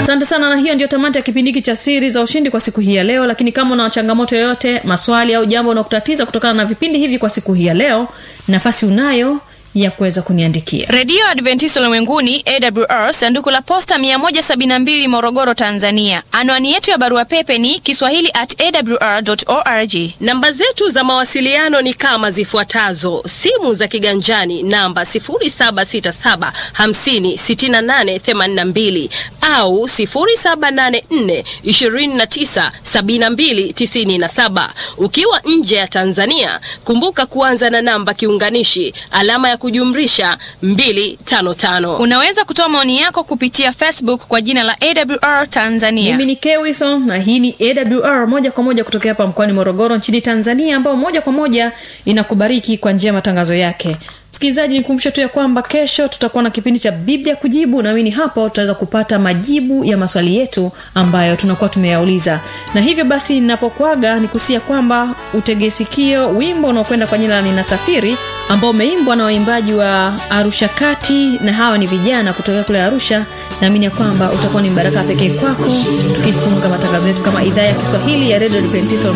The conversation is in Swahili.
asante sana na hiyo ndio tamati ya kipindi hiki cha siri za ushindi kwa siku hii ya leo lakini kama una changamoto yoyote maswali au jambo unaokutatiza kutokana na vipindi hivi kwa siku hii ya leo nafasi unayo ya kuweza kuniandikia redio adventista ulimwenguni awr sanduku la posta 172 morogoro tanzania anwani yetu ya barua pepe ni kiswahili at awr org namba zetu za mawasiliano ni kama zifuatazo simu za kiganjani namba 767 56882 au 784 297297 ukiwa nje ya tanzania kumbuka kuanza na namba kiunganishi alama ya kujumrisha 255 unaweza kutoa maoni yako kupitia facebook kwa jina la awr tanzania mimi ni kewison na hii ni awr moja kwa moja kutokea hapa mkoani morogoro nchini tanzania ambao moja kwa moja inakubariki kwa njia ya matangazo yake msikilizaji nikumbushe tu ya kwamba kesho tutakuwa na kipindi cha biblia kujibu naamini hapo tutaweza kupata majibu ya maswali yetu ambayo tunakuwa tumeyauliza na hivyo basi ninapokwaga nikusia kwamba utegesikio wimbo unaokwenda kwa jina la ninasafiri ambao umeimbwa na waimbaji wa arusha kati na hawa ni vijana kutokea kule arusha naamini ya kwamba utakuwa ni mbaraka pekee kwako tukifunga matangazo yetu kama idhaa ya kiswahili ya redio adventista